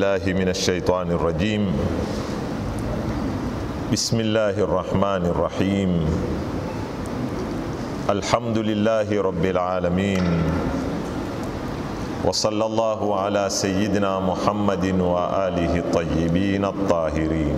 بالله من الشيطان الرجيم بسم الله الرحمن الرحيم الحمد لله رب العالمين وصلى الله على سيدنا محمد وآله الطيبين الطاهرين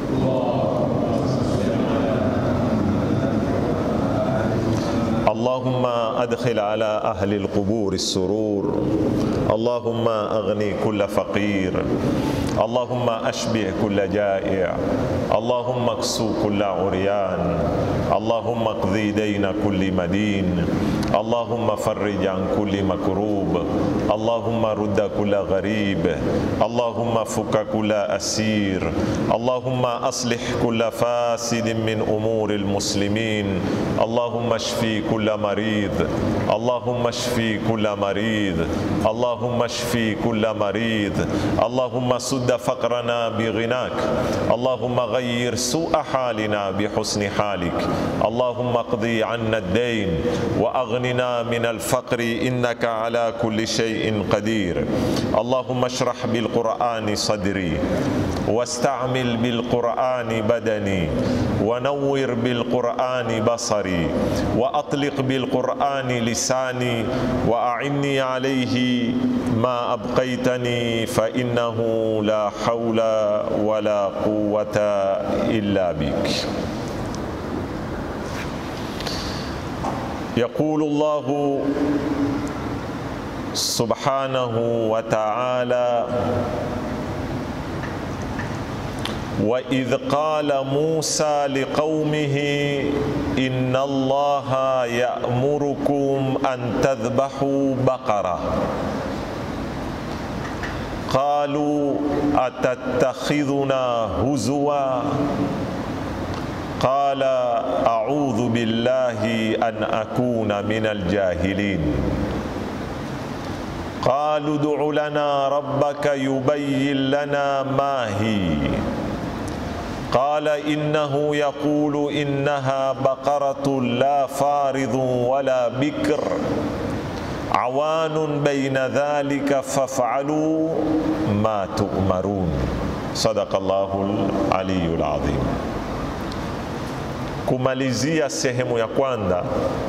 اللهم أدخل على أهل القبور السرور اللهم أغني كل فقير اللهم أشبع كل جائع اللهم اكسو كل عريان اللهم اقضي دين كل مدين اللهم فرج عن كل مكروب اللهم رد كل غريب اللهم فك كل أسير اللهم أصلح كل فاسد من أمور المسلمين اللهم اشفي كل مريض اللهم اشفي كل مريض اللهم اشفي كل مريض اللهم سد فقرنا بغناك اللهم غير سوء حالنا بحسن حالك اللهم اقضي عنا الدين واغننا من الفقر انك على كل شيء قدير اللهم اشرح بالقران صدري واستعمل بالقران بدني ونور بالقران بصري واطلق بالقران لساني واعني عليه ما ابقيتني فانه لا حول ولا قوه الا بك يقول الله سبحانه وتعالى واذ قال موسى لقومه ان الله يامركم ان تذبحوا بقره قالوا اتتخذنا هزوا قال اعوذ بالله ان اكون من الجاهلين قالوا ادع لنا ربك يبين لنا ما هي قال انه يقول انها بقره لا فارض ولا بكر عوان بين ذلك فافعلوا ما تؤمرون صدق الله العلي العظيم kumalizia sehemu ya kwanza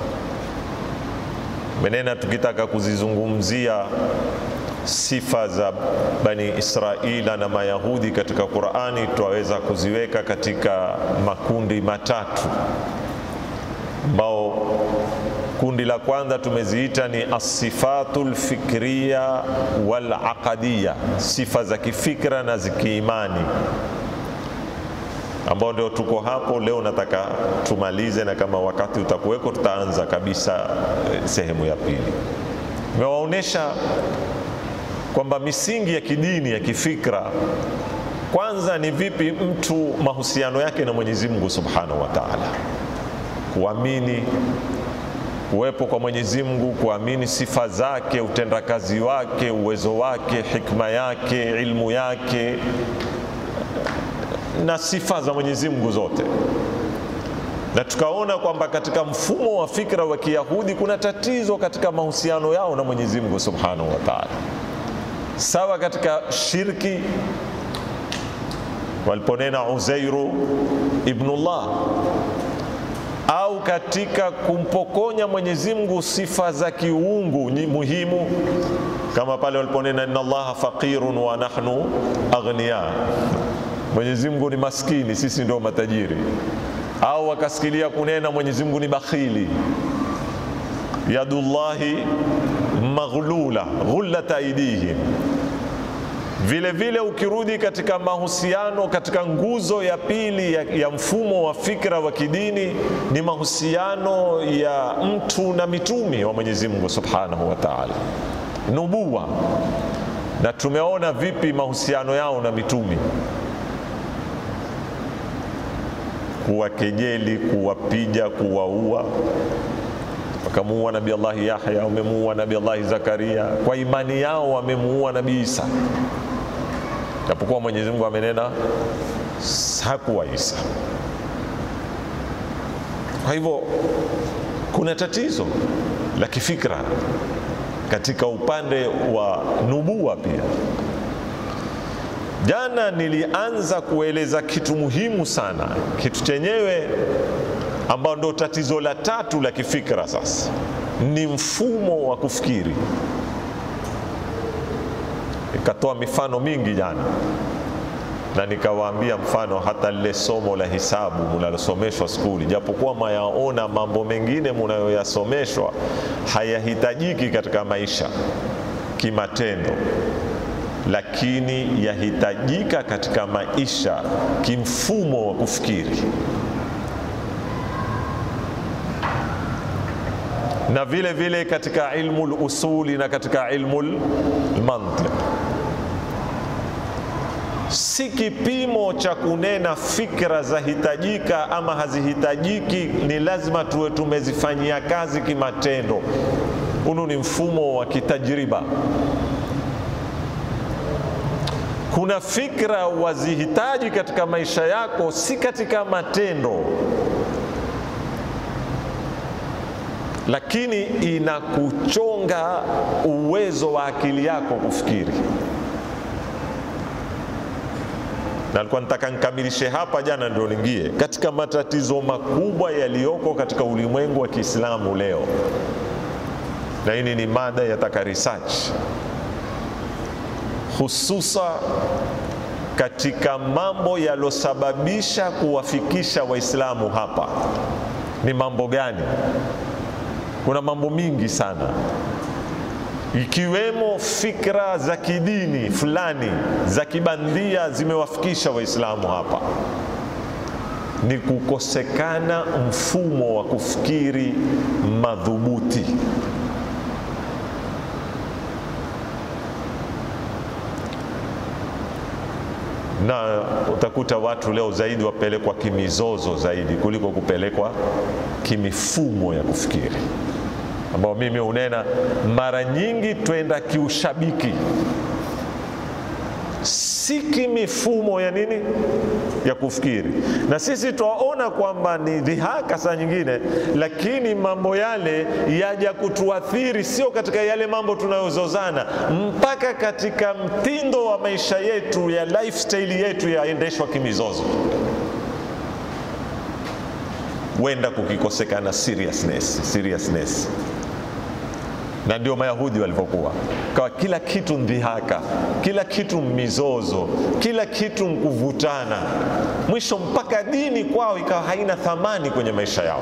menena tukitaka kuzizungumzia sifa za bani israila na mayahudi katika qurani twaweza kuziweka katika makundi matatu ambao kundi la kwanza tumeziita ni asifatu lfikriya walaqadiya sifa za kifikra na zikiimani ambao ndio tuko hapo leo. Nataka tumalize, na kama wakati utakuweko, tutaanza kabisa sehemu ya pili. Nimewaonyesha kwamba misingi ya kidini ya kifikra, kwanza ni vipi mtu mahusiano yake na Mwenyezi Mungu Subhanahu wa Ta'ala, kuamini kuwepo kwa Mwenyezi Mungu, kuamini sifa zake, utendakazi wake, uwezo wake, hikma yake, ilmu yake na sifa za Mwenyezi Mungu zote, na tukaona kwamba katika mfumo wa fikra wa Kiyahudi kuna tatizo katika mahusiano yao na Mwenyezi Mungu Subhanahu wa Ta'ala, sawa katika shirki waliponena Uzairu ibnullah au katika kumpokonya Mwenyezi Mungu sifa za kiungu muhimu kama pale waliponena inna Allaha faqirun wa nahnu aghniya Mwenyezi Mungu ni maskini, sisi ndio matajiri. Au wakasikilia kunena Mwenyezi Mungu ni bakhili, yadullahi maghlula ghullat aidihim. Vile vile ukirudi katika mahusiano, katika nguzo ya pili ya, ya mfumo wa fikra wa kidini ni mahusiano ya mtu na mitumi wa Mwenyezi Mungu Subhanahu wa Ta'ala, nubuwa, na tumeona vipi mahusiano yao na mitumi kuwakejeli, kuwapiga, kuwaua. Wakamuua Nabii Allahi Yahya, wamemuua Nabii Allahi Zakaria. Kwa imani yao wamemuua Nabii Isa, japokuwa Mwenyezi Mungu amenena hakuwa Isa. Kwa hivyo kuna tatizo la kifikra katika upande wa nubua pia Jana nilianza kueleza kitu muhimu sana, kitu chenyewe ambao ndo tatizo la tatu la kifikra sasa, ni mfumo wa kufikiri. Nikatoa mifano mingi jana na nikawaambia mfano hata lile somo la hisabu munalosomeshwa skuli, japokuwa mayaona mambo mengine munayoyasomeshwa hayahitajiki katika maisha kimatendo, lakini yahitajika katika maisha kimfumo wa kufikiri. na vile vile katika ilmu lusuli na katika ilmu lmantiq. Si kipimo cha kunena fikra zahitajika ama hazihitajiki, ni lazima tuwe tumezifanyia kazi kimatendo. Hunu ni mfumo wa kitajriba. Kuna fikra wazihitaji katika maisha yako, si katika matendo lakini inakuchonga uwezo wa akili yako kufikiri. Na alikuwa nataka nikamilishe hapa jana, ndio ningie katika matatizo makubwa yaliyoko katika ulimwengu wa Kiislamu leo, na hii ni mada yataka research, hususa katika mambo yalosababisha kuwafikisha Waislamu hapa. Ni mambo gani? Kuna mambo mingi sana ikiwemo fikra za kidini fulani za kibandia zimewafikisha Waislamu hapa. Ni kukosekana mfumo wa kufikiri madhubuti. na utakuta watu leo zaidi wapelekwa kimizozo zaidi kuliko kupelekwa kimifumo ya kufikiri, ambao mimi unena mara nyingi twenda kiushabiki, si kimifumo ya nini ya kufikiri. Na sisi twaona kwamba ni dhihaka saa nyingine, lakini mambo yale yaja kutuathiri, sio katika yale mambo tunayozozana, mpaka katika mtindo wa maisha yetu ya lifestyle yetu yaendeshwa kimizozo wenda kukikosekana seriousness, seriousness na ndio Mayahudi walivyokuwa, kawa kila kitu ndhihaka, kila kitu mizozo, kila kitu mkuvutana, mwisho mpaka dini kwao ikawa haina thamani kwenye maisha yao.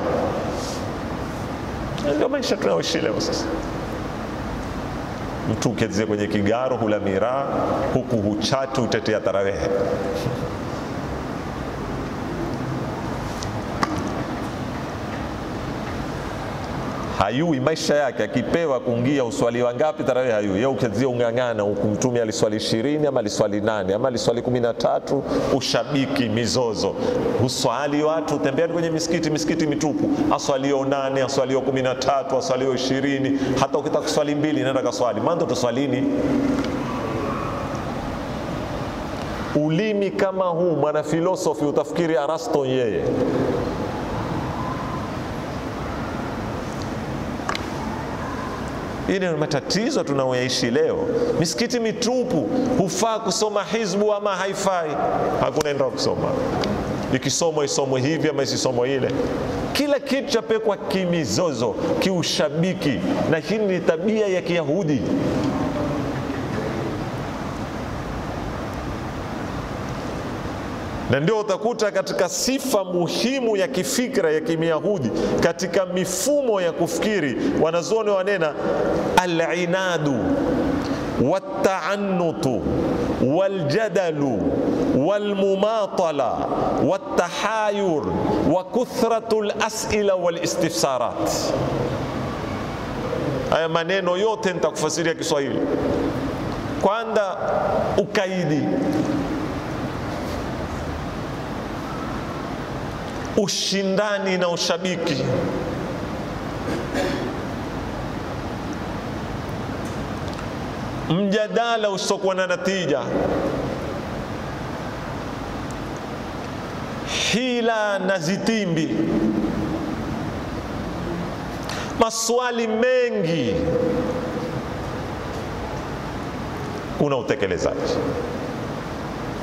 Ndio maisha tunayoishi leo sasa. Mtu ukezie kwenye kigaro hula miraa, huku huchatu utetea tarawehe hayui maisha yake, akipewa kuingia uswali wangapi tarawih hayui. Yeye ukizia ung'ang'ana huku, Mtume aliswali ishirini ama aliswali nane ama aliswali kumi na tatu ushabiki, mizozo, uswali watu utembea kwenye misikiti, misikiti mitupu, aswalio nane, aswalio kumi na tatu, aswalio ishirini. Hata ukitaka kuswali mbili, nenda kaswali mando, tuswalini ulimi kama huu. Mwana filosofi utafikiri Arasto yeye Hii ni matatizo tunayoyaishi leo. Misikiti mitupu, hufaa kusoma hizbu ama haifai? Hakuna enda kusoma, ikisomwa isomwe hivi ama isisomwe ile. Kila kitu chapekwa kimizozo, kiushabiki, na hii ni tabia ya Kiyahudi. na ndio utakuta katika sifa muhimu ya kifikra ya kimiyahudi katika mifumo ya kufikiri, wanazuoni wanena alinadu wataanutu waljadalu walmumatala waltahayur wa kuthratu lasila walistifsarat. Haya maneno yote nitakufasiria Kiswahili. Kwanza, ukaidi ushindani na ushabiki, mjadala usiokuwa na natija, hila na zitimbi, maswali mengi, kuna utekelezaji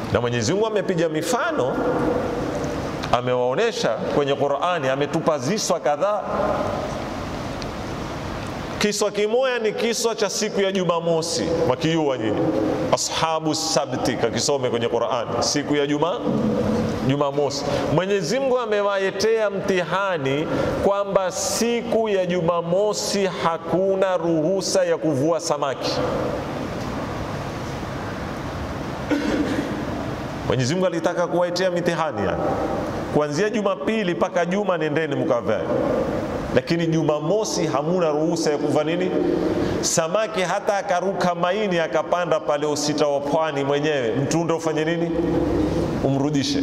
na Mwenyezi Mungu amepiga mifano, amewaonesha kwenye Qur'ani, ametupa ziswa kadhaa. Kiswa kimoya ni kiswa cha siku ya Jumamosi, makiyua nyinyi ashabu sabti, kakisome kwenye Qur'ani, siku ya Juma Jumamosi. Mwenyezi Mungu amewaetea mtihani kwamba siku ya Jumamosi hakuna ruhusa ya kuvua samaki. Mwenyezi Mungu alitaka kuwaetea mitihani yani. Kuanzia Jumapili mpaka Juma nendeni mkavae, lakini Jumamosi hamuna ruhusa ya kuva nini samaki. Hata akaruka maini akapanda pale usita wa pwani mwenyewe, mtunde ufanye nini? Umrudishe.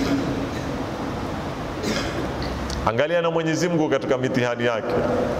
Angalia na Mwenyezi Mungu katika mitihani yake.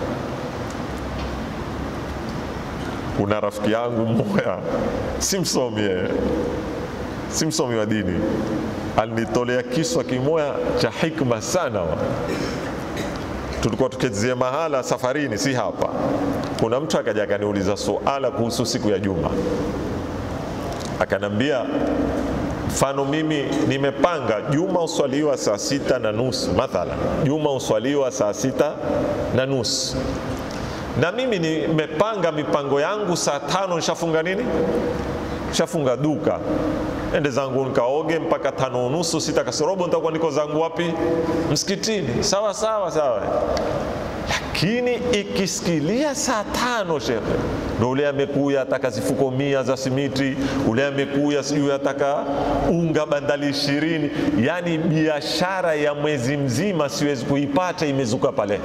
Kuna rafiki yangu mmoja, si msomi yeye si msomi wa dini, alinitolea kiswa kimoya cha hikma sana wa. Tulikuwa tukezia mahala safarini, si hapa. Kuna mtu akaja akaniuliza suala kuhusu siku ya Juma, akanambia mfano, mimi nimepanga Juma uswaliwa saa sita na nusu mathalan, Juma uswaliwa saa sita na nusu na mimi nimepanga mipango yangu saa tano nishafunga nini, nishafunga duka ende zangu nikaoge mpaka tano unusu sita kasorobo, nitakuwa niko zangu wapi? Msikitini. Sawa sawa sawa, lakini ikisikilia saa tano shekhe, ndo ule amekuya ataka zifuko mia za simiti, ule amekuya sijui ataka unga bandali ishirini. Yani biashara ya mwezi mzima siwezi kuipata, imezuka pale.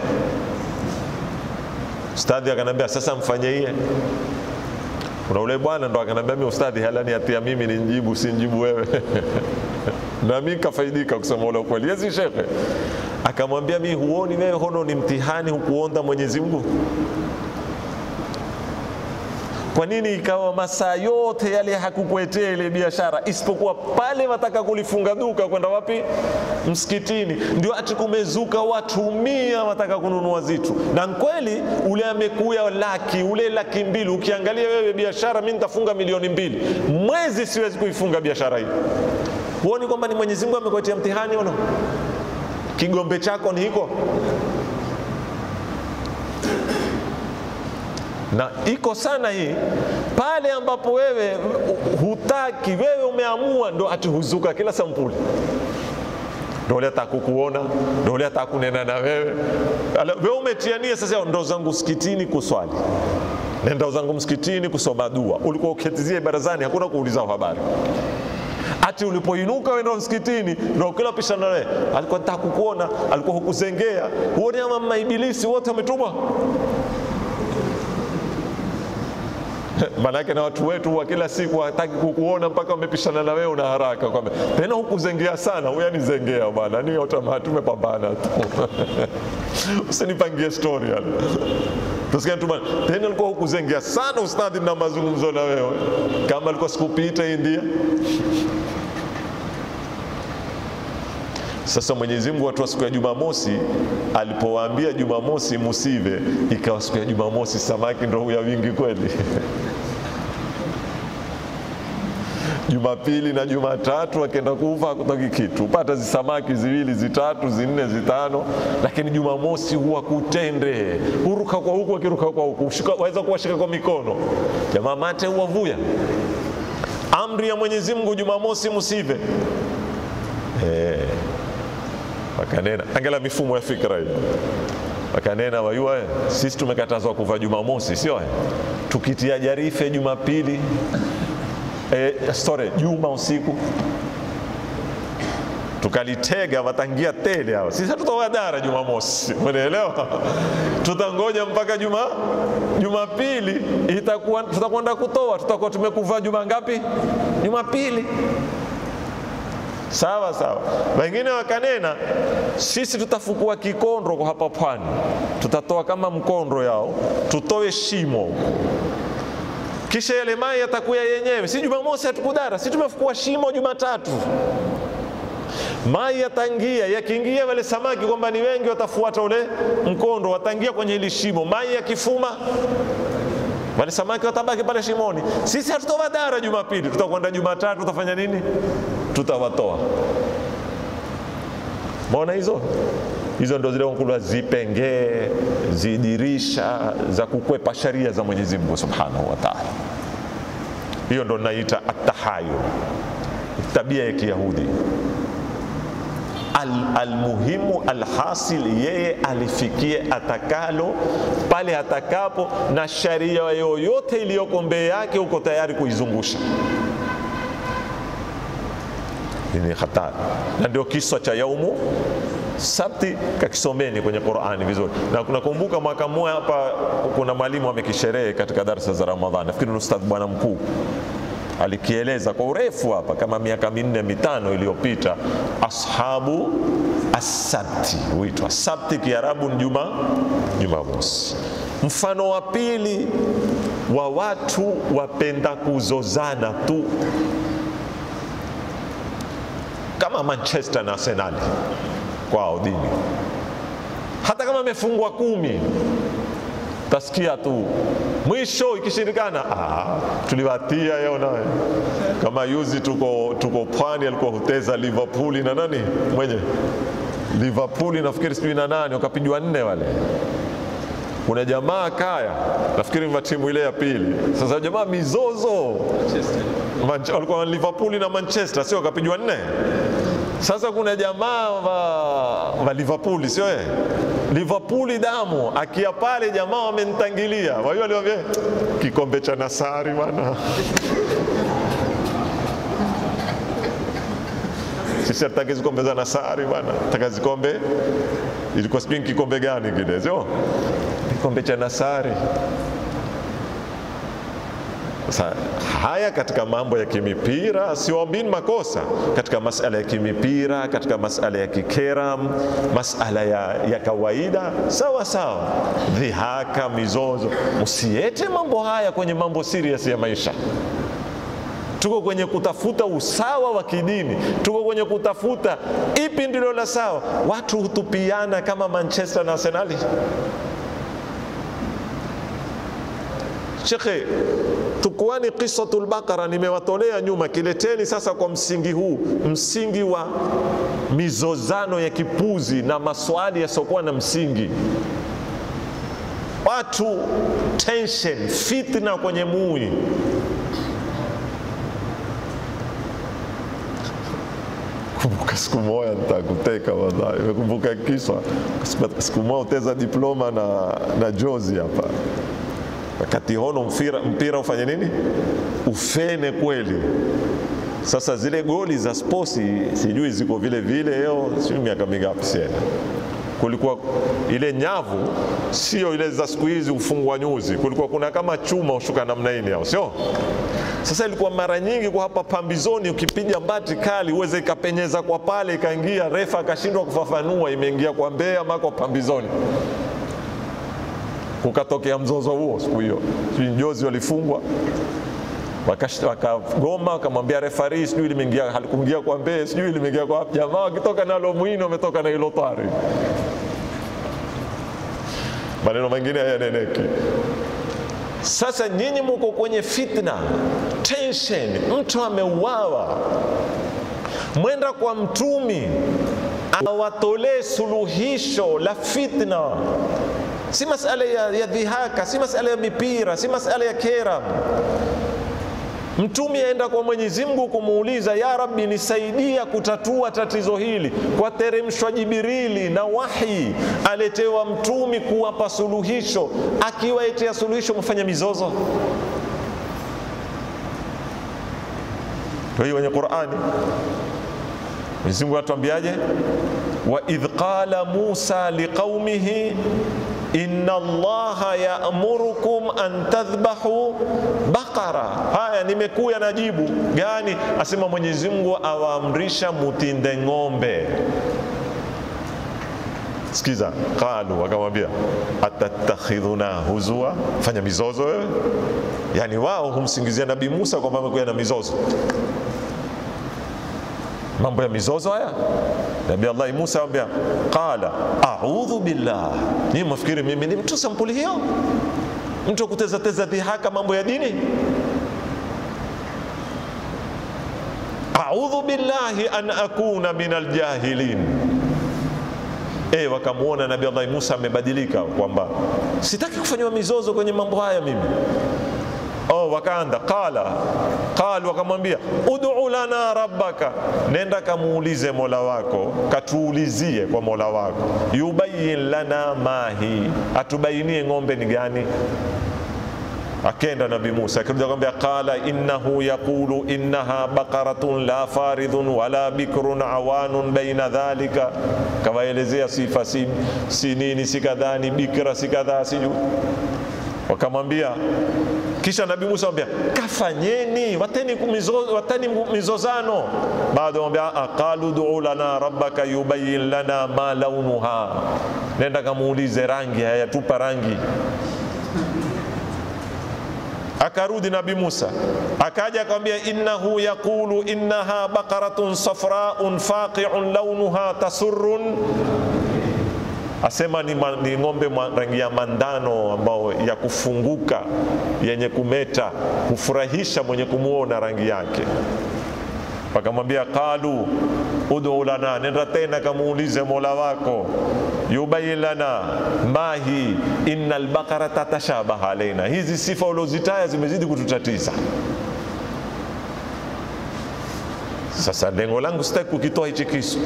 Ustadhi akanambia sasa mfanye hiye kuna ule bwana ndo akanambia mimi ustadhi, halani atia mimi ni njibu si njibu wewe na mimi kafaidika kusema ule ukweli. Yezi shekhe akamwambia mimi, huoni wewe hono ni mtihani hukuonda Mwenyezi Mungu? Kwa nini ikawa masaa yote yale hakukuetea ile biashara, isipokuwa pale wataka kulifunga duka kwenda wapi? Msikitini. Ndio ati kumezuka watu mia wataka kununua zitu, na kweli ule amekuya laki, ule laki mbili. Ukiangalia wewe biashara, mimi nitafunga milioni mbili mwezi, siwezi kuifunga biashara hii. Huoni kwamba ni Mwenyezi Mungu amekuletea mtihani? Ono kigombe chako ni hiko na iko sana hii pale ambapo wewe hutaki, wewe umeamua, ndo ati huzuka kila sampuli, ndo ule atakukuona, ndo ule atakunena na wewe. Wewe umetiania sasa, ndo zangu msikitini kuswali, nenda zangu msikitini kusoma dua. Ulikuwa uketizie barazani, hakuna kuuliza habari ati ulipoinuka wenda msikitini ndo kila pishana nawe alikuwa nataka kukuona, alikuwa hukuzengea. Huoni ama maibilisi wote wametumwa Maanake na watu wetu wa kila siku hataki kukuona mpaka wamepishana na wewe, una haraka kwamba tena hukuzengea sana, huyu anizengea bwana, ni automatic, tumepambana tu usinipangie story yani. Tusikia tu bwana, tena alikuwa hukuzengea sana ustadhi, na mazungumzo na wewe kama alikuwa sikupita India. Sasa Mwenyezi Mungu watu wa siku ya Jumamosi alipowaambia Jumamosi musive, ikawa siku ya Jumamosi samaki ndo huya wingi kweli. Jumapili na Jumatatu akenda kufa hakutoki kitu, pata zisamaki ziwili zitatu zinne zitano, lakini Jumamosi huwa kutende, huruka kwa huku akiruka kwa huku, waweza kuwashika kwa mikono, jamaa mate huwavuya. Amri ya Mwenyezi Mungu Jumamosi musive eh. Wakanena, angalia mifumo ya fikra hiyo. Wakanena wayua, sisi tumekatazwa kuvaa Jumamosi, sio tukitia jarife Jumapili e, sorry, Juma usiku tukalitega watangia tele hao. Sisi hatutawadara Jumamosi, umeelewa? Tutangoja mpaka juma Jumapili itakuwa tutakwenda kutoa, tutakuwa tumekuvaa juma ngapi? Jumapili. Sawa sawa. Wengine wakanena sisi tutafukua kikondro kwa hapa pwani, tutatoa kama mkondro yao, tutoe shimo, kisha yale maji yatakuya yenyewe. Si Jumamosi hatukudara, si tumefukua shimo Jumatatu, maji yatangia. Yakiingia wale samaki kwamba ni wengi, watafuata ule mkondo, wataingia kwenye hili shimo. Maji yakifuma wale samaki watabaki pale shimoni. Sisi hatutowadara Jumapili, tutakwenda Jumatatu, tutafanya nini? Tutawatoa. Mbona hizo hizo ndo zile kulwa zipengee zidirisha za kukwepa sharia za Mwenyezi Mungu Subhanahu wa Ta'ala. Hiyo ndo naita atahayur, tabia ya Kiyahudi. Almuhimu al alhasil, yeye alifikie atakalo pale atakapo, na sharia yoyote iliyoko mbele yake uko tayari kuizungusha. Hii ni hatari, na ndio kiswa cha yaumu sabti kakisomeni kwenye Qur'ani vizuri. Na nakumbuka mwaka mmoja hapa kuna mwalimu amekisherehe katika darasa za Ramadhani, nafikiri ni ustadh bwana mkuu alikieleza kwa urefu hapa kama miaka minne mitano iliyopita. Ashabu asabti huitwa sabti, Kiarabu ni juma Jumamosi. Mfano wa pili wa watu wapenda kuzozana tu kama Manchester na Arsenal kwao dini, hata kama amefungwa kumi tasikia tu mwisho ikishirikana, ah, tuliwatia yao naye. Kama yuzi tuko, tuko pwani, alikuwa huteza Liverpool na nani mwenye Liverpool nafikiri sijui na nani, wakapigwa nne wale. Kuna jamaa kaya, nafikiri wa timu ile ya pili. Sasa jamaa mizozo walikuwa Liverpool na Manchester, sio wakapigwa nne. Sasa kuna jamaa wa, wa Liverpool sio eh? Liverpool damu akia pale, jamaa wamenitangilia, wao waliwaambia kikombe cha Nasari bwana sisi hatutaki zikombe za Nasari bwana, taka zikombe ilikuwa sijui kikombe gani kile, sio kikombe cha Nasari. Sasa haya katika mambo ya kimipira siwaambini makosa, katika masala ya kimipira, katika masala ya kikeram, masala ya, ya kawaida sawa sawa, dhihaka, mizozo, msiete mambo haya kwenye mambo serious ya maisha. Tuko kwenye kutafuta usawa wa kidini, tuko kwenye kutafuta ipi ndilo la sawa. Watu hutupiana kama Manchester na Arsenali. Shekhe, tukuani Qisatul Baqara nimewatolea nyuma, kileteni sasa kwa msingi huu, msingi wa mizozano ya kipuzi na maswali yasiokuwa na msingi, watu tension, fitna kwenye mui. Kumbuka siku moja nitakuteka wallahi, nimekumbuka kiswa siku moja uteza diploma na, na jozi hapa wakati hono mpira, mpira ufanye nini ufene kweli. Sasa zile goli za sposi sijui ziko vile vile leo, sijui miaka mingapi siena, kulikuwa ile nyavu sio ile za siku hizi ufungwa nyuzi, kulikuwa kuna kama chuma ushuka namna hii au sio? Sasa ilikuwa mara nyingi kwa hapa pambizoni, ukipiga mbati kali uweze ikapenyeza kwa pale ikaingia, refa akashindwa kufafanua imeingia kwa mbea ama kwa pambizoni kukatokea mzozo huo siku hiyo, sijui njozi walifungwa wakagoma, wakamwambia refari, sijui limeingia halikuingia kwa mbee, sijui limeingia kwa jamaa, wakitoka nalo mwino wametoka na hilo tari. Maneno mengine hayaneneki. Sasa nyinyi muko kwenye fitna, tension, mtu ameuawa, mwenda kwa mtumi awatolee suluhisho la fitna si masala ya, ya dhihaka, si masala ya mipira, si masala ya kera. Mtume aenda kwa Mwenyezi Mungu kumuuliza, ya Rabbi, nisaidia kutatua tatizo hili, kwa teremshwa Jibrili na wahi aletewa mtumi kuwapa suluhisho. Akiwaetea suluhisho, mfanya mizozo. Kwa hiyo kwenye Qur'ani Mwenyezi Mungu atuambiaje? wa idh qala Musa liqaumihi inna Allaha ya'murukum an tadhbahu baqara. Haya, nimekuya na jibu gani? Asema Mwenyezi Mungu awaamrisha mutinde ng'ombe. Sikiza, qalu, wakamwambia atatakhidhuna huzua, fanya mizozo wewe. Yani wao humsingizia Nabii Musa kwamba amekuja na mizozo mambo ya mizozo haya. Nabii Allah Musa ambia qala a'udhu billah, ni mwafikiri mimi ni mtu sampuli hiyo? mtu akutezateza dhihaka mambo ya dini audhu billahi an akuna min aljahilin e, wakamwona nabi allahi musa amebadilika kwamba sitaki kufanyiwa mizozo kwenye mambo haya mimi oh, wakaanda qala qal wakamwambia ud'u lana rabbaka nenda kamuulize mola wako katuulizie kwa mola wako yubayin lana mahi atubainie ng'ombe ni gani akenda nabi musa akirudi akamwambia qala innahu yaqulu innaha baqaratun la faridhun wala bikrun awanun baina dhalika kawaelezea sifa si, si nini si kadhaa ni bikra si kadhaa sijui wakamwambia kisha nabii Musa amwambia kafanyeni wateni mizo, wateni mizozano baada amwambia aqalu du'u lana rabbaka yubayyin lana ma launuha nenda kamuulize rangi hayatupa rangi akarudi nabi Musa akaja akamwambia innahu yaqulu innaha baqaratun safraun faqi'un launuha tasurrun asema ni, ma, ni ng'ombe rangi ya mandano ambao ya kufunguka yenye kumeta kufurahisha mwenye kumwona rangi yake wakamwambia qalu ud'u lana nenda tena kamuulize mola wako yubayin lana mahi inna albaqarata tashabaha alaina hizi sifa uliozitaya zimezidi kututatiza sasa lengo langu sitaki kukitoa hichi kisu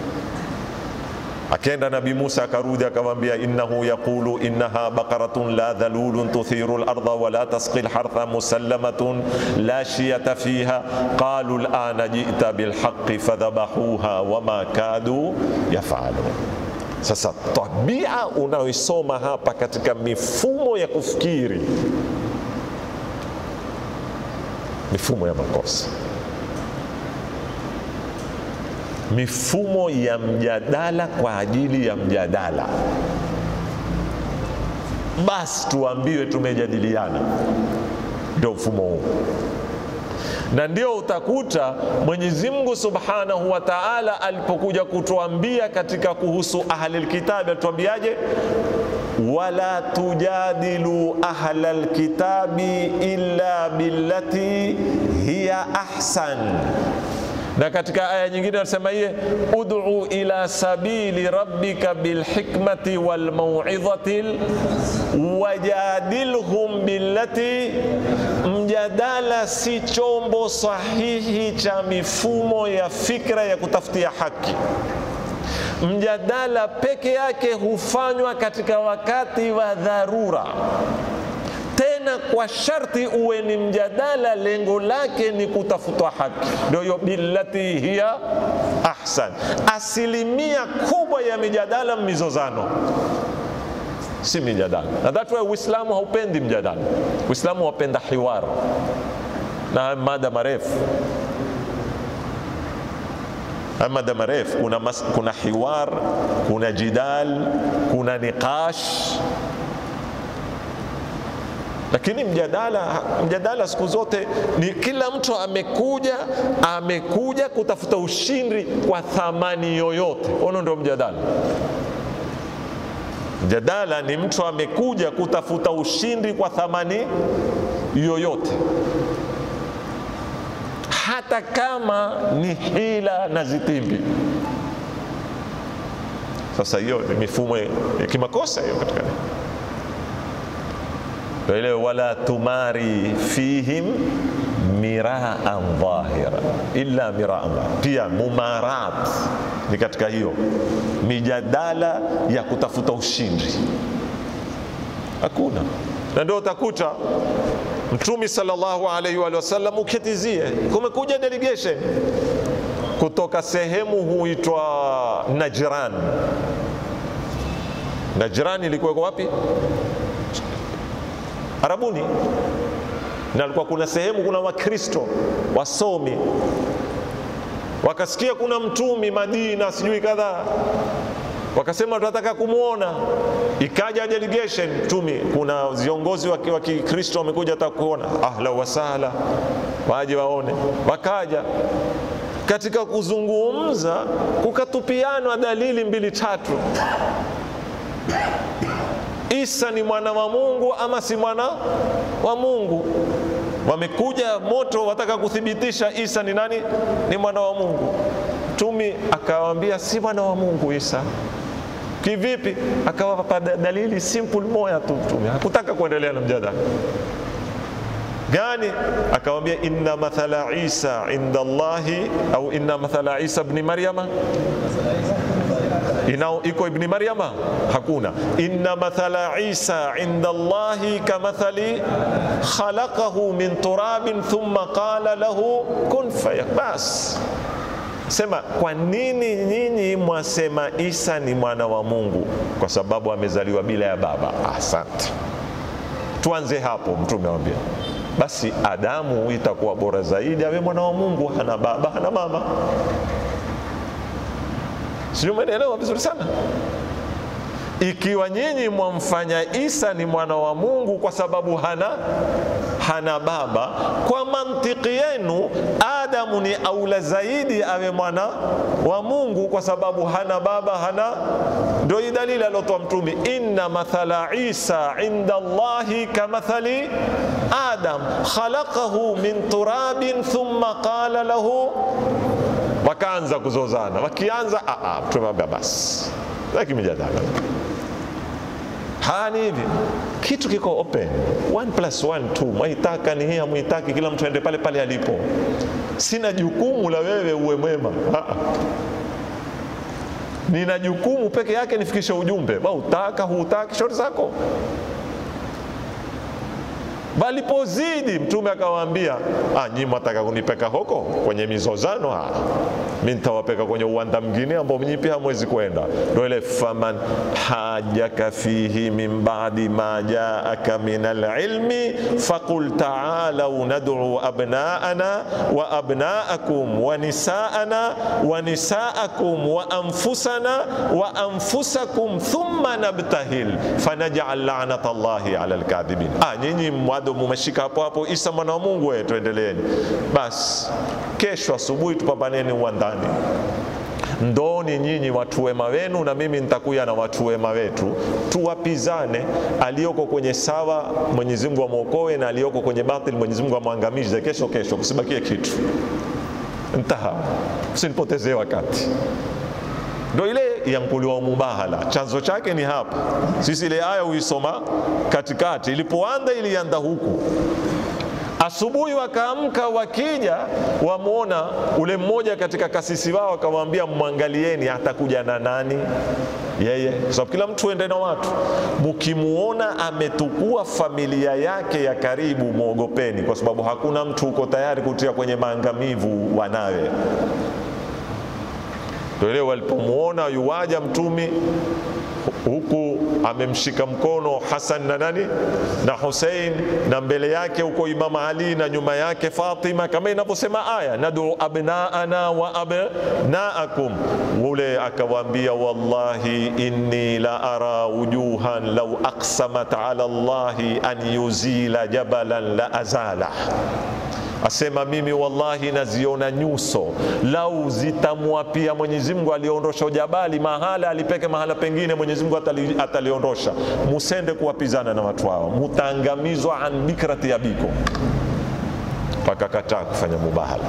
akenda nabi musa akarudi akamwambia innahu yaqulu innaha baqaratun la dhalulun tuthiru larda wala tasqi lhartha musallamatun la shiyata fiha qalu lana jita bilhaqi fadhabahuha wama kadu yafalun sasa tabia unaoisoma hapa katika mifumo ya kufikiri mifumo ya makosa mifumo ya mjadala kwa ajili ya mjadala basi tuambiwe tumejadiliana ndio mfumo huu na ndio utakuta Mwenyezi Mungu Subhanahu wa Ta'ala alipokuja kutuambia katika kuhusu ahli lkitabi atuambiaje? wala tujadilu ahla lkitabi illa billati hiya ahsan na katika aya nyingine anasema iye ud'u ila sabili rabbika bilhikmati walmauidhati wajadilhum billati. Mjadala si chombo sahihi cha mifumo ya fikra ya kutafutia haki. Mjadala peke yake hufanywa katika wakati wa dharura tena kwa sharti uwe ni mjadala, lengo lake ni kutafutwa haki, ndio hiyo billati hiya ahsan. Asilimia kubwa ya mijadala mizozano, si mijadala, na that why Uislamu haupendi mjadala. Uislamu wapenda hiwar na mada marefu mada marefu kuna, mas, kuna hiwar, kuna jidal, kuna niqash lakini mjadala mjadala siku zote ni kila mtu amekuja amekuja kutafuta ushindi kwa thamani yoyote. Ono ndio mjadala. Mjadala ni mtu amekuja kutafuta ushindi kwa thamani yoyote, hata kama ni hila na zitimbi. Sasa hiyo ni mifumo ya kimakosa hiyo katika ile wala tumari fihim miraan dhahira illa miraan dhahira. Pia mumarat ni katika hiyo mijadala ya kutafuta ushindi, hakuna. Na ndio utakuta Mtume sallallahu alaihi wa sallam, uketizie, kumekuja delegation kutoka sehemu huitwa Najran. Najran ilikuwa wapi? Arabuni, na alikuwa kuna sehemu kuna Wakristo wasomi, wakasikia kuna mtumi Madina sijui kadhaa, wakasema tunataka kumwona. Ikaja delegation mtumi, kuna viongozi wa Kikristo wamekuja hata kuona, ahla wasahla, waje waone. Wakaja katika kuzungumza, kukatupianwa dalili mbili tatu Isa ni mwana wa Mungu ama si mwana wa Mungu. Wamekuja moto, wataka kuthibitisha Isa ni nani? Ni mwana wa Mungu. Mtumi akawaambia si mwana wa Mungu Isa. Kivipi? Akawapa dalili simple moja tu. Mtume hakutaka kuendelea na mjadala gani? Akawambia inna mathala Isa inda Allahi au inna mathala Isa ibn Maryama inao iko ibni Maryama? Hakuna. inna mathala Isa inda Allahi kamathali khalaqahu min turabin thumma qala lahu kun fayakun. Bas, sema kwa nini nyinyi mwasema Isa ni mwana wa Mungu? Kwa sababu amezaliwa bila ya baba. Asante, tuanze hapo. Mtume awambia basi Adamu itakuwa bora zaidi awe mwana wa Mungu, hana baba hana mama. Sijui umeelewa vizuri sana. Ikiwa nyinyi mwamfanya Isa ni mwana wa Mungu kwa sababu hana hana baba, kwa mantiki yenu Adamu ni aula zaidi awe mwana wa Mungu kwa sababu hana baba hana. Ndio hii dalili aliotoa Mtume, inna mathala Isa inda Allahi kamathali Adam khalaqahu min turabin thumma qala lahu wakaanza kuzozana, wakianza tumwambia basi, lakini mjadala hani hivi, kitu kiko open, one plus one two, mwaitaka ni hii, hamwitaki, kila mtu aende pale pale alipo. Sina jukumu la wewe uwe mwema, nina jukumu peke yake nifikishe ujumbe. Ba utaka huutaki, shauri zako. Balipozidi Mtume akawaambia, ah, nyi mwataka kunipeka hoko kwenye mizozano? Ah, mi nitawapeka kwenye uwanda mwingine ambao mnyi pia hamwezi kwenda. Ndio ile faman hajaka fihi min ba'di ma jaaka min alilmi faqul ta'alau nad'u abna'ana wa abna'akum wa nisa'ana wa nisa'akum wa anfusana wa anfusakum thumma nabtahil fanaj'al la'nata Allahi 'ala alkadhibin. Ah, nyinyi bado mumeshika hapo hapo, Isa mwana wa Mungu, wewe tuendeleeni basi. Kesho asubuhi tupambaneni uwandani, ndoni nyinyi watu wema wenu na mimi nitakuya na watu wema wetu, tuwapizane. Aliyoko kwenye sawa Mwenyezi Mungu amwokoe, na aliyoko kwenye batil Mwenyezi Mungu amwangamize. Kesho kesho kusibakie kitu. Ntaha, usinipotezee wakati ndo ile yankuliwa mubahala, chanzo chake ni hapa. Sisi ile aya huisoma katikati, ilipoanda ilianda huku. Asubuhi wakaamka, wakija wamwona ule mmoja katika kasisi wao, akamwambia mwangalieni, atakuja na nani yeye, kwa sababu kila mtu ende na watu. Mkimuona ametukua familia yake ya karibu, mwogopeni, kwa sababu hakuna mtu uko tayari kutia kwenye maangamivu wanawe ndio ile walipomwona yuwaja mtumi huku amemshika mkono Hasan na nani na Hussein, na mbele yake huko Imam Ali na nyuma yake Fatima, kama inavyosema aya, nadu abnaana wa abnaakum. Ule akawaambia, wallahi inni la ara wujuhan law aqsamat ala Allahi an yuzila jabalan la azala Asema mimi wallahi naziona nyuso, lau zitamwapia Mwenyezi Mungu aliondosha jabali mahala alipeke mahala pengine, Mwenyezi Mungu atali, ataliondosha. Musende kuwapizana na watu hao, mutaangamizwa an bikrati abiko. Wakakataa kufanya mubahala.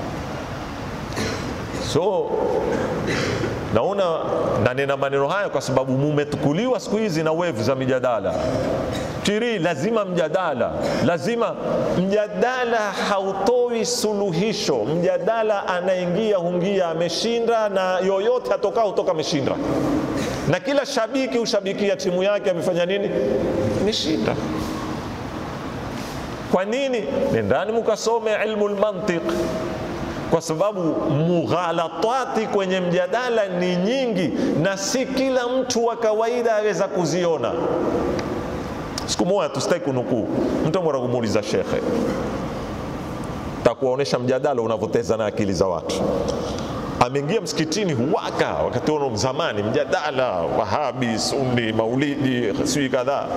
So naona nanena maneno haya kwa sababu mumetukuliwa siku hizi na wevu za mijadala tiri, lazima mjadala, lazima mjadala. Hautoi suluhisho. Mjadala anaingia hungia ameshinda, na yoyote atoka hutoka ameshinda, na kila shabiki hushabikia timu yake amefanya nini, ameshinda. Kwa nini? Nendani mukasome ilmu lmantiq kwa sababu mughalatati kwenye mjadala ni nyingi, na si kila mtu wa kawaida aweza kuziona. Siku moja tusitaki kunukuu, mtu mwenda kumuuliza shekhe, takuwaonesha mjadala unavyoteza na akili za watu. Ameingia msikitini huwaka, wakati ono zamani, mjadala Wahabi, Sunni, Maulidi, sijui kadhaa.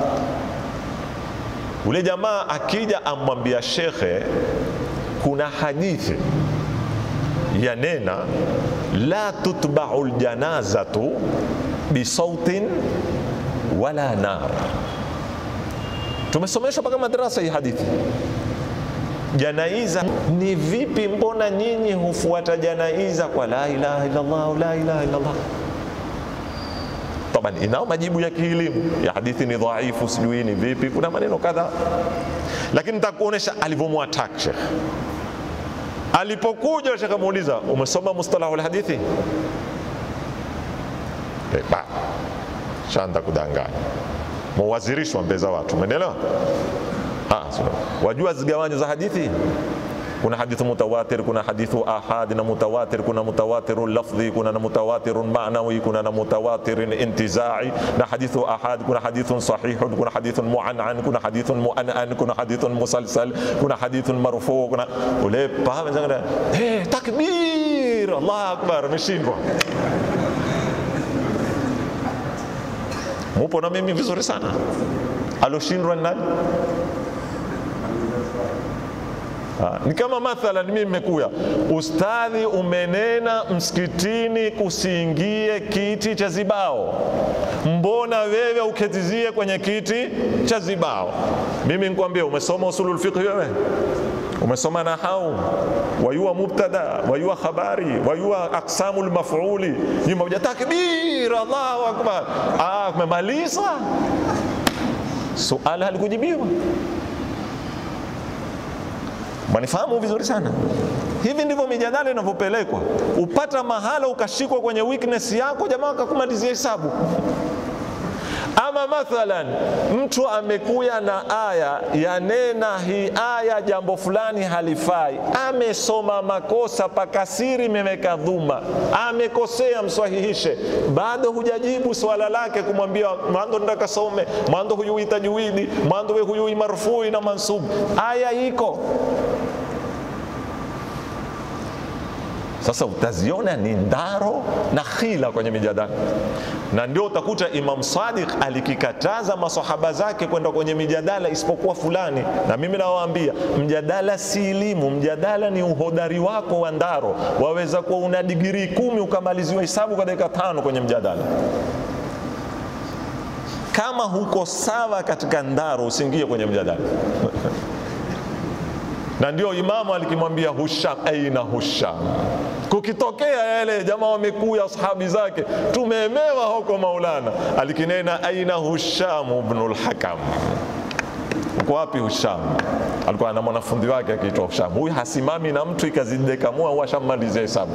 Ule jamaa akija amwambia shekhe, kuna hadithi yanena la tutbau ljanazatu bisautin wala nar. Tumesomeshwa mpaka madrasa hii hadithi. Janaiza ni vipi? Mbona nyinyi hufuata janaiza kwa la ilaha illallah, la ilaha illallah? Taban inao majibu ya kielimu ya hadithi ni dhaifu, sijui ni vipi, kuna maneno kadhaa, lakini nitakuonesha alivyomwatak Sheikh alipokuja. Sheikh amuuliza umesoma mustalahu alhadithi? Eh, ba shanda kudanganya, muwazirishwa mbele za watu, umeelewa? Ah, sio. Wajua zigawanyo za hadithi kuna hadithu mutawatir, kuna hadithu ahad na mutawatir, kuna mutawatiru lafdhi, kuna na mutawatiru ma'nawi, kuna na mutawatirin intizai na hadithu ahad, kuna hadithun sahihun, kuna hadithun mu'an'an, kuna hadithun mu'an'an, kuna hadithun musalsal, kuna hadithun marfu, kuna ule pahame zanga eh, takbir, Allah akbar, ameshindwa. Mupo na mimi vizuri sana. Aloshindwa ni nani? Ha, ni kama mathalan mimi nimekuya, ustadhi, umenena msikitini kusiingie kiti cha zibao, mbona wewe uketizie kwenye kiti cha zibao? Mimi nikwambia, umesoma usulul fiqh wewe? Umesoma nahau, wayua mubtada, wayua khabari, wayua aqsamul maf'uli, nyuma uja takbir, Allahu akbar, ah, umemaliza suala halikujibiwa. Manifahamu vizuri sana. Hivi ndivyo mijadala inavyopelekwa. Upata mahala ukashikwa kwenye weakness yako, jamaa akakumalizia hesabu. Ama mathalan mtu amekuya na aya yanena hii aya jambo fulani halifai, amesoma makosa pakasiri, imeweka dhuma, amekosea, mswahihishe, bado hujajibu swala lake, kumwambia mwanzo nenda kasome, mwanzo huyui tajwidi, mwanzo we huyui marfui na mansubu, aya iko Sasa utaziona ni ndaro na khila kwenye mijadala, na ndio utakuta Imam Sadiq alikikataza masahaba zake kwenda kwenye mijadala isipokuwa fulani. Na mimi nawaambia mjadala si elimu, mjadala ni uhodari wako wa ndaro. Waweza kuwa una digrii kumi ukamaliziwa hesabu kwa dakika tano kwenye mjadala. Kama huko sawa katika ndaro, usiingie kwenye mjadala na ndio Imamu alikimwambia Husham, aina Husham, kukitokea yale jamaa wamekuya ashabi zake, tumeemewa huko Maulana, alikinena aina Husham ibnul Hakam, uko wapi Husham? Alikuwa na mwanafunzi wake akiitwa Husham. Huyu hasimami na mtu ikazidekamua, washammalizia hesabu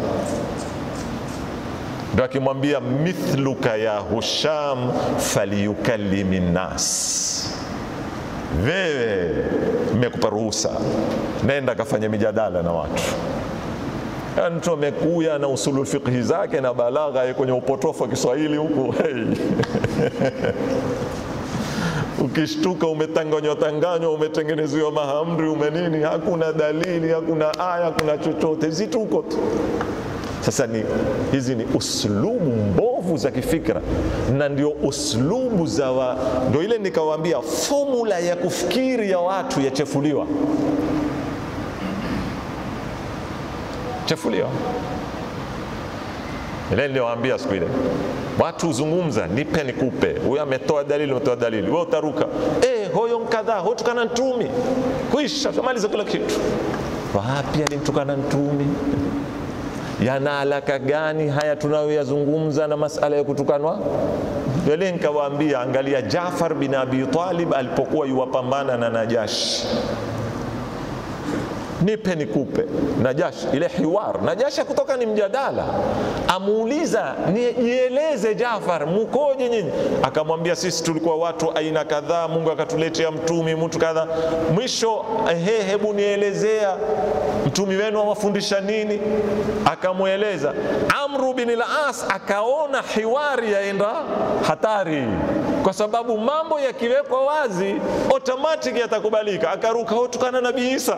ndio akimwambia mithluka ya Husham falyukallimi nnas wewe mmekupa ruhusa, nenda kafanya mijadala na watu. Yaani mtu amekuya na usulul fiqhi zake na balagha kwenye upotofu wa Kiswahili huku hey. Ukishtuka umetanganywa tanganywa, umetengenezewa mahamri, umenini, hakuna dalili, hakuna aya, hakuna chochote, zituko tu. Sasa ni hizi ni uslubu mbovu za kifikra, na ndio uslubu za wa, ndio ile nikawaambia, formula ya kufikiri ya watu yachefuliwa, chefuliwa. Ile niliwaambia siku ile, watu huzungumza, nipe nikupe, huyu ametoa dalili, ametoa dalili, wewe utaruka eh, hoyo mkadhaa hotukana ntumi, kuisha kamaliza kila kitu. Wapi alimtukana ntumi? yana alaka gani haya tunayoyazungumza na masala ya kutukanwa? Yale nikawaambia, angalia Jafar bin Abi Talib alipokuwa yuwapambana na Najashi, nipe nikupe. Najashi ile hiwar, Najashi kutoka ni mjadala, amuuliza nieleze Jafar, mukoje nyinyi? Akamwambia sisi tulikuwa watu aina kadhaa, Mungu akatuletea mtumi mtu kadhaa. Mwisho he, hebu nielezea mtumi wenu awafundisha nini? Akamweleza. Amru bin al-As akaona hiwari yaenda hatari, kwa sababu mambo yakiwekwa wazi automatic yatakubalika. Akaruka hotukana Nabii Isa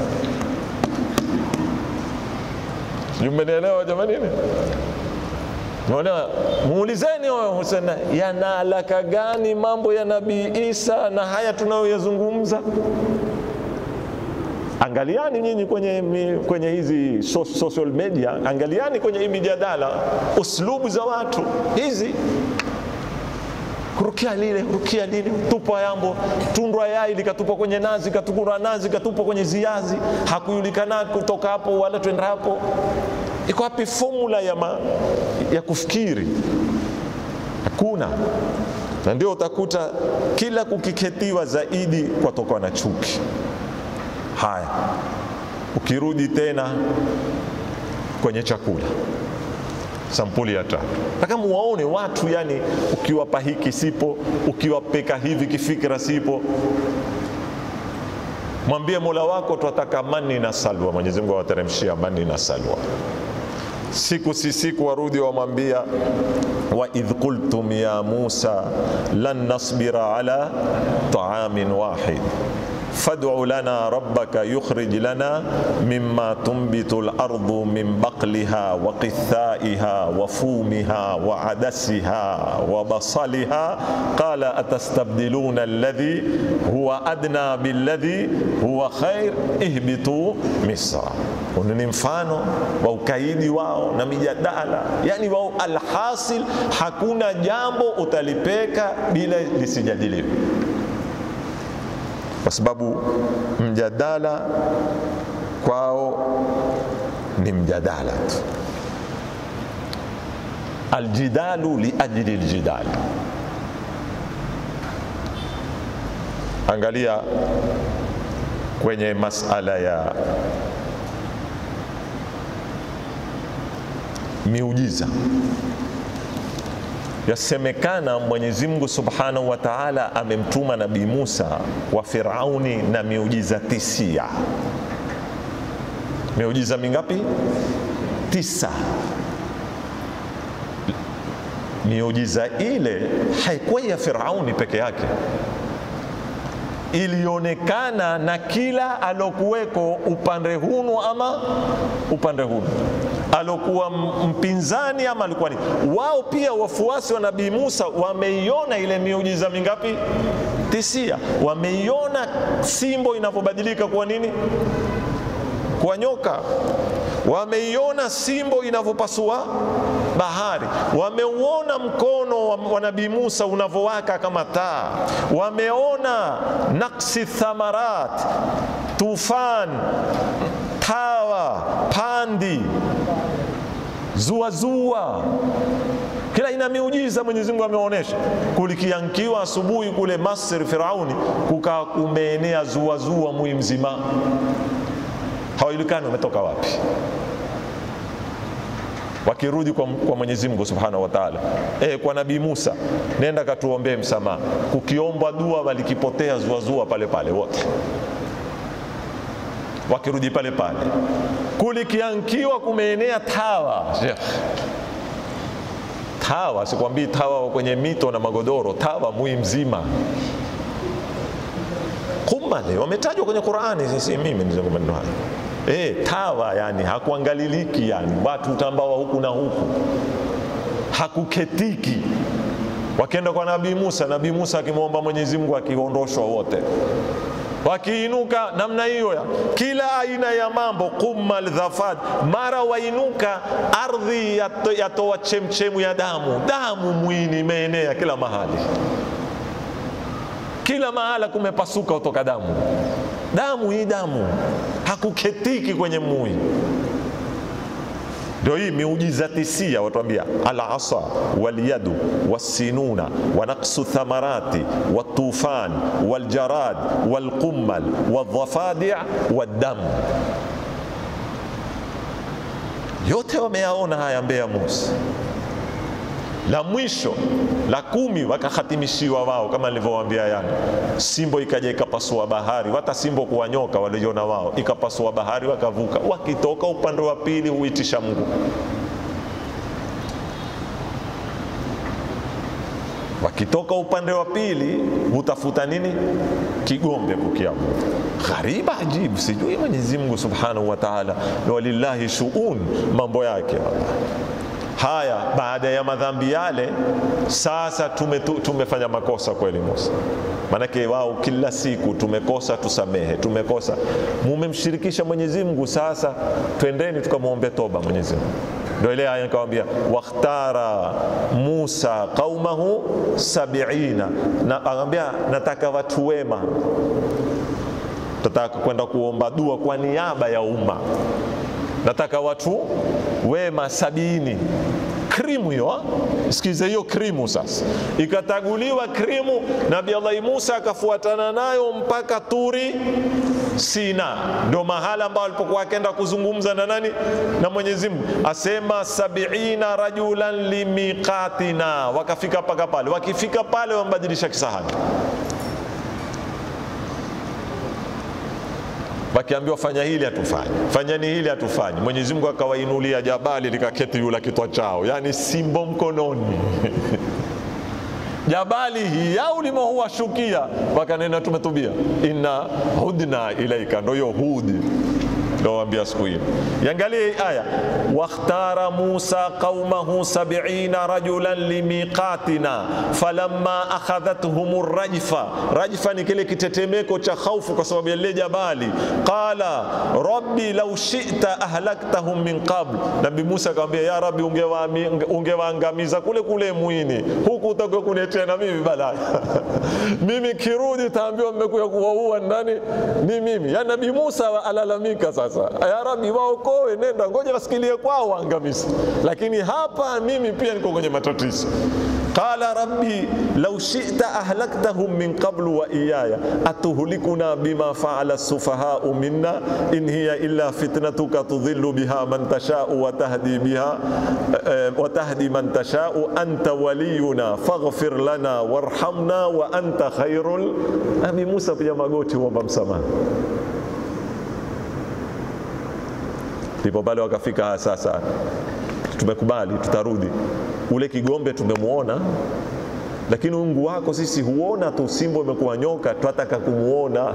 Mmenielewa jamani? Unaona, muulizeni huyo Hussein, yana alaka gani mambo ya Nabii Isa na haya tunayoyazungumza? Angaliani nyinyi kwenye, kwenye hizi social media, angaliani kwenye hii mijadala, uslubu za watu hizi rukia lile rukia lile, tupwa yambo, tundwa yai likatupwa kwenye nazi, katupwa nazi, katupwa kwenye ziazi, hakujulikana kutoka hapo wala twenda hapo. Iko wapi formula ya, ma, ya kufikiri? Hakuna. Na ndio utakuta kila kukiketiwa zaidi kwatoka na chuki. Haya, ukirudi tena kwenye chakula sampuli ya tatu mpaka muwaone watu yani, ukiwapa hiki sipo, ukiwapeka hivi kifikira sipo. Mwambie Mola wako twataka mani na salwa. Mwenyezi Mungu awateremshia mani na salwa. Siku si siku warudi wamwambia, wa idh qultum ya Musa lan nasbira ala taamin wahid fad'u lana rabbaka yukhrij lana mimma tunbitu al-ardu min baqliha wa qithaiha wa fumiha wa adasiha wa basaliha qala atastabdiluna alladhi huwa adna billadhi huwa khair ihbitu misra. Huu ni mfano wa ukaidi wao na mijadala, yani wao, alhasil hakuna jambo utalipeka bila lisijadiliwe kwa sababu mjadala kwao ni mjadala tu. Aljidalu liajli ljidal. Angalia kwenye masala ya miujiza Yasemekana Mwenyezi Mungu Subhanahu wa Ta'ala amemtuma Nabii Musa kwa Firauni na miujiza tisia. Miujiza mingapi? Tisa. Miujiza ile haikuwa ya Firauni peke yake, ilionekana na kila alokuweko upande hunu ama upande hunu alokuwa mpinzani ama alikuwa ni wao. Pia wafuasi wa Nabii Musa wameiona ile miujiza mingapi? Tisia. Wameiona simbo inavyobadilika kuwa nini? Kwa nyoka. Wameiona simbo inavyopasua bahari. Wameuona mkono wa Nabii Musa unavyowaka kama taa. Wameona naksi thamarat, tufan, tawa, pandi zuazua kila ina miujiza Mwenyezi Mungu ameonyesha. Kulikiankiwa asubuhi kule Masri, Firauni kukaa kumeenea zuazua mwi mzima, hawajulikani wametoka wapi. Wakirudi kwa, kwa Mwenyezi Mungu Subhanahu wa Ta'ala, e, kwa Nabii Musa, nenda katuombee msamaha. Kukiombwa dua walikipotea zuazua pale pale wote wakirudi pale pale, kulikiankiwa kumeenea tawa. Tawa sikwambii tawa kwenye mito na magodoro, tawa mwi mzima. Kumale wametajwa kwenye Qur'ani, sisi mimi nizungumza maneno haya e, tawa yani hakuangaliliki, yani watu utambawa huku na huku, hakuketiki. Wakienda kwa Nabii Musa, Nabii Musa akimwomba Mwenyezi Mungu akiondoshwa wote wakiinuka namna hiyo ya kila aina ya mambo qummal dhafad, mara wainuka ardhi yatoa ya chemchemu ya damu, damu mwini imeenea kila mahali, kila mahala kumepasuka kutoka damu, damu hii damu, hakuketiki kwenye mui ndio hii miujiza tisia, watuambia alasa walyadu wassinuna wa naqsu thamarati watufan waljarad walqummal wadhafadi waddam, yote wameyaona haya mbele ya Musa. La mwisho la kumi wakahatimishiwa wao, kama nilivyowaambia yana simbo ikaja ikapasua bahari, hata simbo kuwa nyoka waliona wao, ikapasua bahari wakavuka. Wakitoka upande wa pili huitisha Mungu, wakitoka upande wa pili hutafuta nini? Kigombe kukiabu. Ghariba ajibu, sijui Mwenyezi Mungu Subhanahu wa Ta'ala, walillahi shuun, mambo yake haya baada ya madhambi yale, sasa tume, tumefanya makosa kweli Musa. Maanake wao kila siku tumekosa, tusamehe, tumekosa, mumemshirikisha Mwenyezi Mungu. Sasa twendeni tukamwombe toba Mwenyezi Mungu. Ndio ile aya nikamwambia, wakhtara Musa qaumahu sabiina, na akamwambia nataka watu wema, tataka kwenda kuomba dua kwa niaba ya umma, nataka watu wema sabini krimu hiyo, sikize hiyo krimu. Sasa ikataguliwa krimu, Nabii Allah Musa akafuatana nayo mpaka Turi Sina, ndo mahala ambao alipokuwa akenda kuzungumza na nani? Na Mwenyezi Mungu. Asema sabiina rajulan limiqatina, wakafika mpaka pale. Wakifika pale, wambadilisha kisahani wakiambiwa fanya hili hatufanyi, fanyeni hili hatufanyi. Mwenyezi Mungu akawainulia jabali likaketi yula kitwa chao, yani simbo mkononi jabali hii au limowashukia, wakanena tumetubia, inna hudna ilaika, ndo hiyo hudi ndowambia siku hiyo. Yangalie hii aya, wakhtara Musa qaumahu sab'ina rajulan limiqatina falamma akhadhathum rajfa. Rajfa ni kile kitetemeko cha khaufu kwa sababu ya lile jabali. Qala rabbi law shi'ta ahlaktahum min qabl. Nabii Musa akamwambia, ya Rabbi, ungewaangamiza kule kule mwini, huku utakuwa kunetea na mimi balaa mimi kirudi taambiwa mmekuja kuwaua nani? Ni mimi. Ya Nabii Musa alalamika sasa sasa, ya Rabbi, waokoe, nenda ngoja wasikilie kwao waangamizi, lakini hapa mimi pia niko kwenye matatizo. Qala rabbi law shi'ta ahlaktahum min qablu wa iyaya atuhlikuna bima faala sufahau minna in hiya illa fitnatuka tudhillu biha man tashau wa tahdi biha wa tahdi man tashau anta waliyuna faghfir lana warhamna wa anta khairul. Nabii Musa pia magoti huomba msamaha ndipo pale wakafika, sasa tumekubali, tutarudi. Ule kigombe tumemwona, lakini Mungu wako sisi huona tu, simbo imekuwa nyoka, twataka kumwona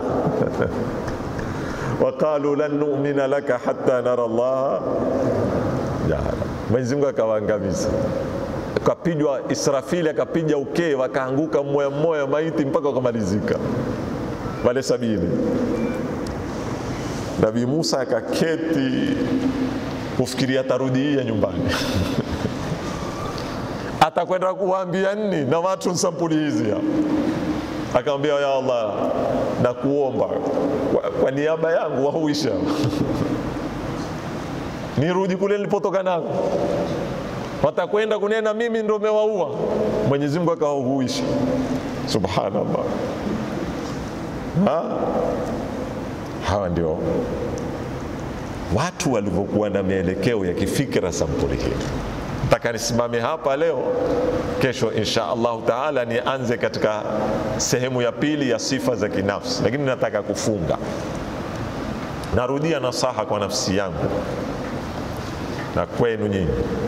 waqalu lan nu'mina laka hatta nara Allah jahara. Mwenyezi Mungu akawaangamiza, akapijwa Israfili, akapiga ukee, wakaanguka mmoja mmoja maiti mpaka wakamalizika wale sabini. Nabii Musa akaketi kufikiria atarudia nyumbani atakwenda kuwaambia nini na watu sampuli hizi hapa. Akamwambia, ya Allah, nakuomba kwa, kwa niaba yangu wahuisha nirudi kule nilipotoka nako, watakwenda kunena mimi ndo mewaua. Mwenyezi Mungu akawahuisha. Subhanallah ha? Hawa ndio watu walivyokuwa na mielekeo ya kifikra sampuli hii. Nataka nisimame hapa leo, kesho insha Allahu taala nianze katika sehemu ya pili ya sifa za kinafsi, lakini nataka kufunga. Narudia nasaha kwa nafsi yangu na kwenu nyinyi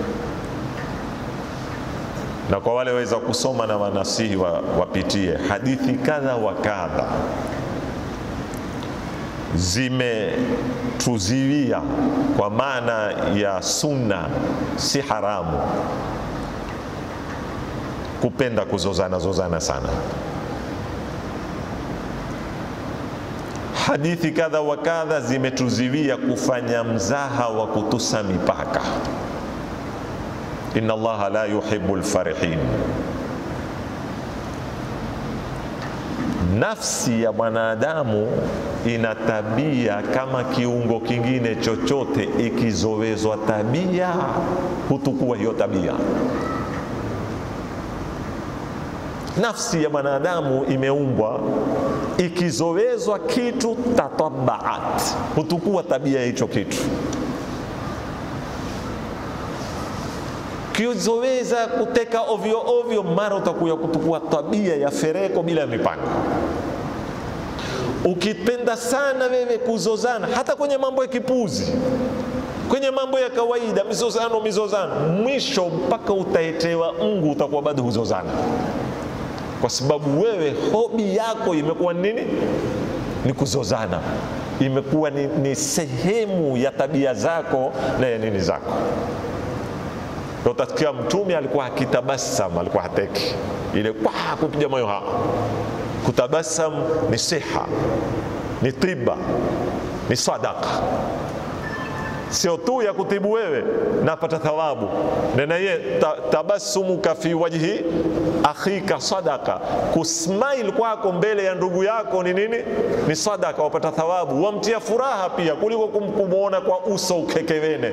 na kwa wale waweza kusoma na wanasihi wapitie hadithi kadha wa kadha zimetuziwia kwa maana ya sunna, si haramu kupenda kuzozana zozana sana. Hadithi kadha wa kadha zimetuziwia kufanya mzaha wa kutusa mipaka. Inna Allaha la yuhibbu lfarihin. Nafsi ya mwanadamu ina tabia kama kiungo kingine chochote, ikizowezwa tabia hutukua hiyo tabia. Nafsi ya mwanadamu imeumbwa, ikizowezwa kitu tatabaat, hutukua tabia ya hicho kitu. Kizoweza kuteka ovyo ovyo, mara utakuya kutukua tabia ya fereko bila ya mipaka. Ukipenda sana wewe kuzozana, hata kwenye mambo ya kipuzi, kwenye mambo ya kawaida, mizozano mizozano, mwisho mpaka utaetewa Mungu, utakuwa bado huzozana, kwa sababu wewe hobi yako imekuwa nini? Ni kuzozana, imekuwa ni, ni sehemu ya tabia zako na ya nini zako. Utasikia Mtume alikuwa akitabasam, alikuwa hateki ile kwa kupiga moyo ha kutabasam ni siha, ni tiba, ni sadaka. sio tu ya kutibu wewe, napata thawabu nenaye ta, tabasumuka fi wajhi akhika sadaka, kusmile kwako mbele ya ndugu yako ni nini? Ni sadaka, wapata thawabu, wamtia furaha pia kuliko kumwona kwa uso ukekewene.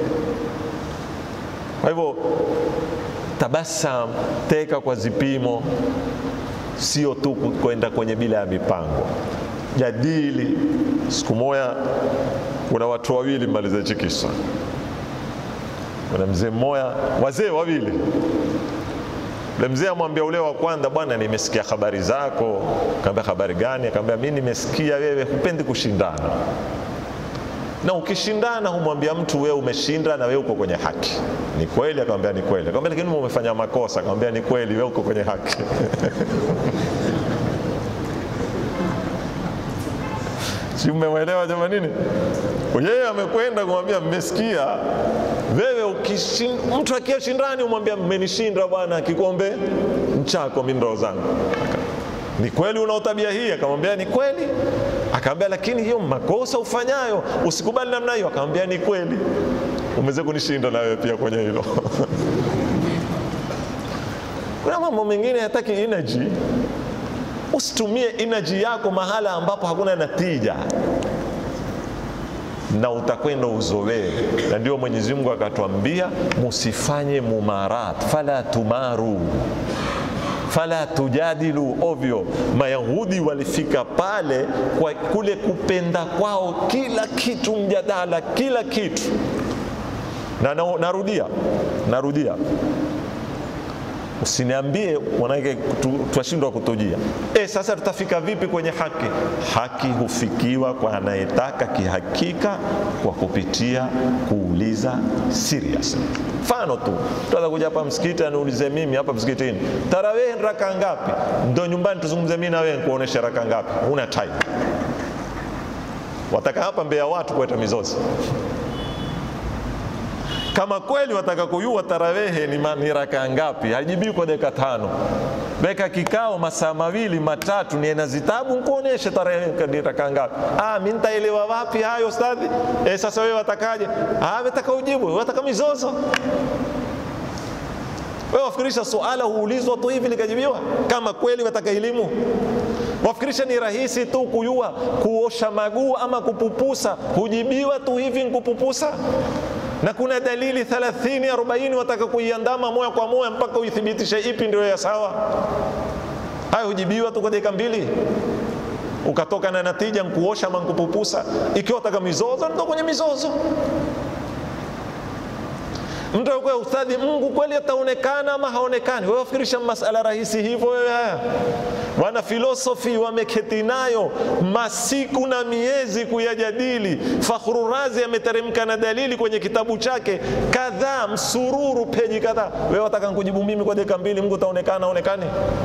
Kwa hivyo tabasam, teka kwa zipimo, sio tu kwenda kwenye bila ya mipango. Jadili. Siku moja kuna watu wawili maliza hichi kisa, kuna mzee mmoja, wazee wawili. Ule mzee amwambia ule wa kwanza, bwana, nimesikia habari zako. Kaambia habari gani? Akaambia mimi nimesikia wewe hupendi kushindana, na ukishindana humwambia mtu wewe umeshinda na wewe uko kwenye haki. Ni kweli? Akamwambia ni kweli. Akamwambia lakini umefanya makosa. Akamwambia ni kweli, wewe uko kwenye haki. si mmemwelewa jamani? Nini yeye amekwenda kumwambia mmesikia wewe ukishin, mtu akia shindani umwambia mmenishinda bwana, kikombe mchako mimi ndo zangu. Ni kweli una tabia hii? Akamwambia ni kweli. Akamwambia lakini hiyo makosa ufanyayo usikubali namna hiyo. Akamwambia ni kweli, umeweza kunishinda na wewe pia kwenye hilo. Kuna mambo mengine hataki energy Usitumie energy yako mahala ambapo hakuna natija, na utakwenda uzoee. Na ndio Mwenyezi Mungu akatwambia musifanye mumarat, fala tumaru fala tujadilu ovyo. Mayahudi walifika pale kwa kule kupenda kwao kila kitu mjadala, kila kitu na, na narudia narudia Usiniambie manake twashindwa kutujia. E, sasa tutafika vipi kwenye haki? Haki hufikiwa kwa anayetaka kihakika kwa kupitia kuuliza serious. Mfano tu tutaweza kuja hapa msikiti aniulize mimi hapa msikitini, tarawehe raka ngapi? Ndo nyumbani tuzungumze mimi na wewe kuonesha raka ngapi? Una time. Wataka hapa mbele ya watu kuleta mizozi kama kweli wataka kujua tarawehe ni, ni raka ngapi, haijibii kwa dakika tano. Weka kikao masaa mawili matatu, niena zitabu nkuoneshe tarawehe ni raka ngapi. Ah, mimi nitaelewa wapi hayo ustadhi? Eh, sasa wewe watakaje? Ah, wataka ujibu, wataka mizozo. Wewe wafikirisha suala huulizwa tu hivi likajibiwa? Kama kweli wataka elimu wafikirisha ni rahisi tu kuyua kuosha maguu ama kupupusa, hujibiwa tu hivi nkupupusa na kuna dalili 30 40 wataka kuiandama moja kwa moja mpaka uithibitishe ipi ndio ya sawa. Hayo hujibiwa tu kwa dakika mbili, ukatoka na natija nkuosha ama nkupupusa. Ikiwa wataka mizozo, ndo kwenye mizozo. Mtu akuwa ustadhi, Mungu kweli ataonekana ama haonekani? Wewe wafikirisha masala rahisi hivyo wewe? Haya, wana filosofi wameketi nayo masiku na miezi kuyajadili. Fakhru Razi ameteremka na dalili kwenye kitabu chake kadhaa, msururu peji kadhaa. Wewe wataka nikujibu mimi kwa dakika mbili, Mungu ataonekana aonekane?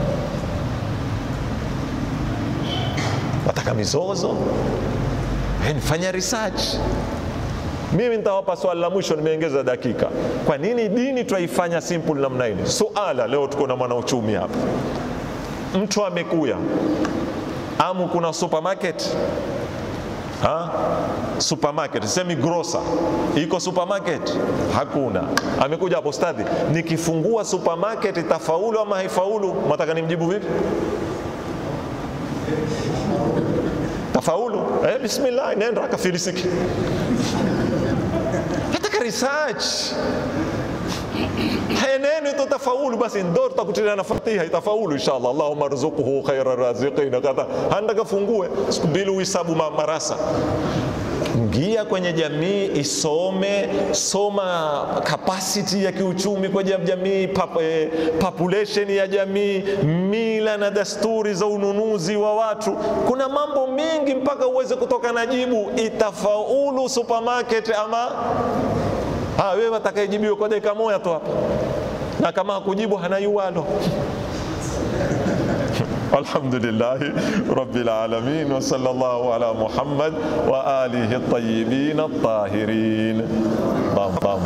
Wataka mizozo? Fanya research. Mimi nitawapa swali la mwisho, nimeongeza dakika. Kwa nini dini twaifanya simple namna hili? Suala leo, tuko na mwanauchumi hapa, mtu amekuya amu, kuna supermarket ha? supermarket semi grocer iko supermarket hakuna. Amekuja hapo, stadhi, nikifungua supermarket itafaulu ama haifaulu? Mwataka nimjibu vipi? Tafaulu? Eh, bismillah, nenda akafilisiki research heneni tutafaulu basi ndo tutakutilia na fatiha itafaulu inshallah allahumma rzuquhu khaira raziqina kadha handa kafungue siku mbili uhisabu marasa ingia kwenye jamii isome soma capacity ya kiuchumi kwa jamii pap, eh, population ya jamii mila na desturi za ununuzi wa watu kuna mambo mengi mpaka uweze kutoka na jibu itafaulu supermarket ama Ha, wewe watakayejibiwa kwa dakika moja tu hapa, na kama hakujibu hana yuwalo. Alhamdulillahi rabbil alamin wa sallallahu ala Muhammad wa alihi at-tayyibin at-tahirin.